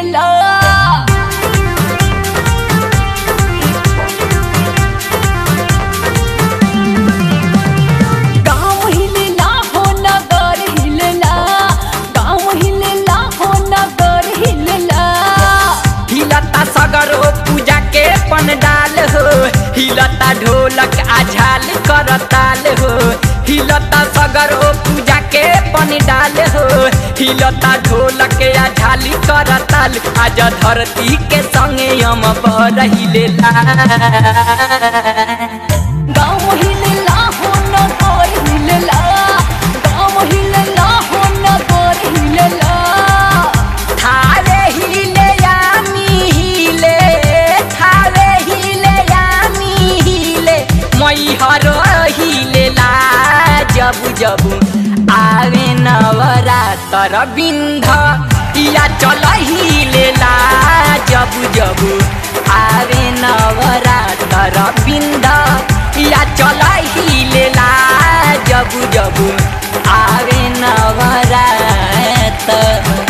हिलेला गाँव हिलेला हो नगर हिलेला गाँव हिलेला हो नगर हिलेला हिलता सगरो पूजा के पंडाल हो हिलता ढोलक आझाल करताल हो हिलता सगरो पूजा के पंडाल हो हिलता ढोलक आझाल करताल आज धरती के संगे हम पर हिलेला गाँव हिलेला हो नगर हिलेला गाँव हिलेला हो नगर हिलेला थारे हिले यामी हिले थारे हिले यामी हिले मैहर हिलेला जब जब आवे नवरातर बिन्ध या चल हिलेला जब जब आवे नवरातर बिन्ध या चल हिलेला जब जब आवे नवरातर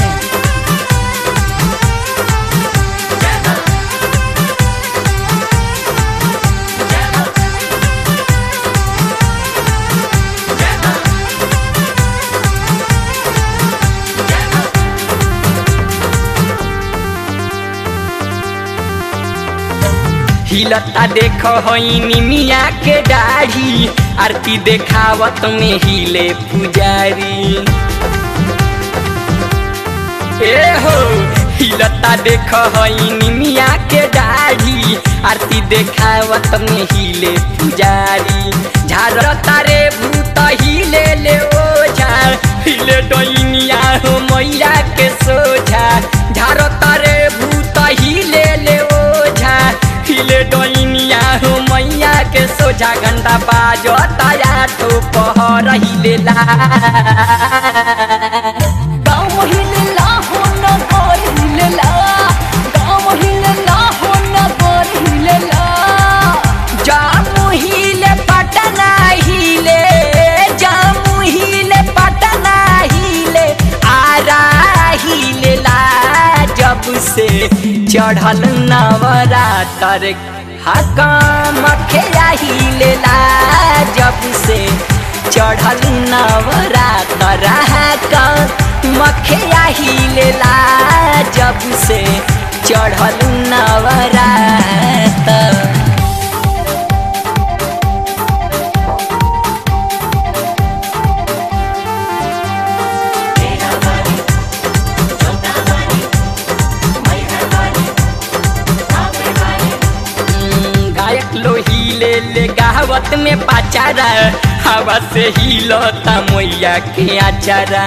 हिलता देख होइनी मिया के दाढ़ी आरती देखावत में हिले पुजारी ए हो हिलता देख होइनी मिया के दाढ़ी आरती देखावत में हिले पुजारी झारता रे भूत हिले ले ओझा हिले डोइनिया हो मैया के सोझा झारता रे भूत हिले ले ओझा हिले डोइनिया हो मैया के सोझा घंटा बाजो ताया तो पहर हिलेला गाँव हिलेला हो नगर हिलेला गाँव हिलेला हो नगर हिलेला जामु हिले पटना हिले जामु हिले पटना हिले आरा हिलेला जब से चढ़ल नवरातर हकाम खेया हिलेला जब से चढ़ल नवरातर हकाम खेया हिलेला जब से चढ़ल नवरातर हम्म, गायक लो हिले ले गावत में पाचारा हवा से हिलता मैया के आचारा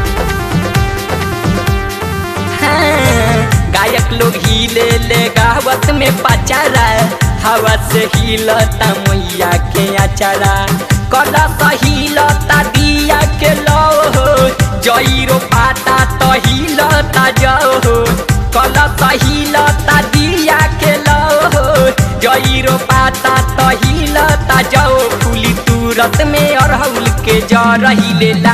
हाँ, गायक लोग हिले ले गावत में पाचारा हवा से हिलता मैया के आचारा कदा हिलता दिया के लो हो जईरो पाता तो हिलता जाओ हो कला हिलता दिया के लो हो जईरो पाता तो हिलता जाओ फूली तुरत में अरहुल के जर हिलेला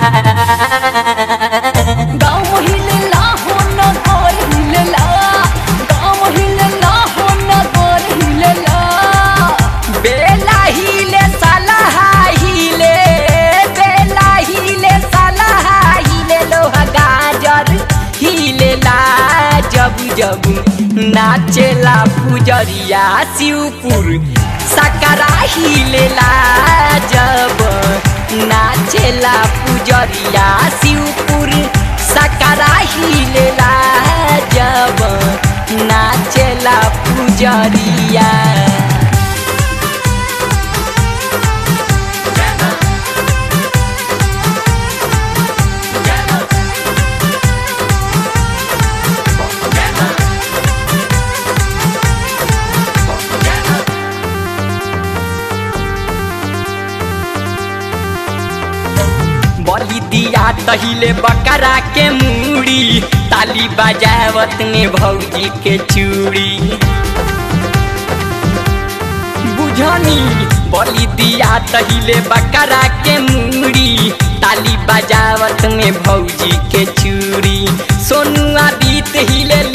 गाँव हिलेला हो नगर हिलेला गाँव हिलेला हो नगर हिलेला बेला हिले सलाहा हिले बेला हिले सलाहा हिले लोहा गाजर हिलेला जब जब नाचेला पुजरिया शिवपुर सकरा हिलेला जब नाचेला पुजरिया शिवपुर सकरा हिलेला जब नाचेला पुजरिया बलि दिया तहिले बकरा के मूड़ी ताली बजावत में भौजी के चूड़ी बुझनी बलि दिया तहिले बकरा के मूड़ी ताली बजावत में भौजी के चूड़ी सोनुआ बीत हिले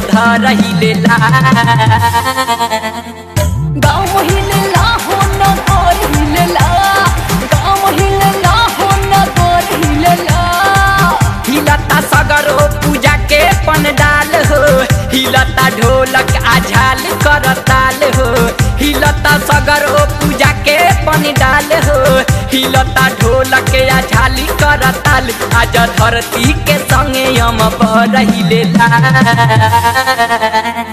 धर हिलेला गाँव हिलेला हो नगर हिलेला गाँव हिलेला हो नगर हिलेला हिलता सगरो पूजा के पंडाल हो हिलता ढोलक आ झाल करताल हो हिलता सगरो पूजा के पंडाल हो हिलता ढोलक आ झाली करताल आज धरती के संगे हम पर हिलेला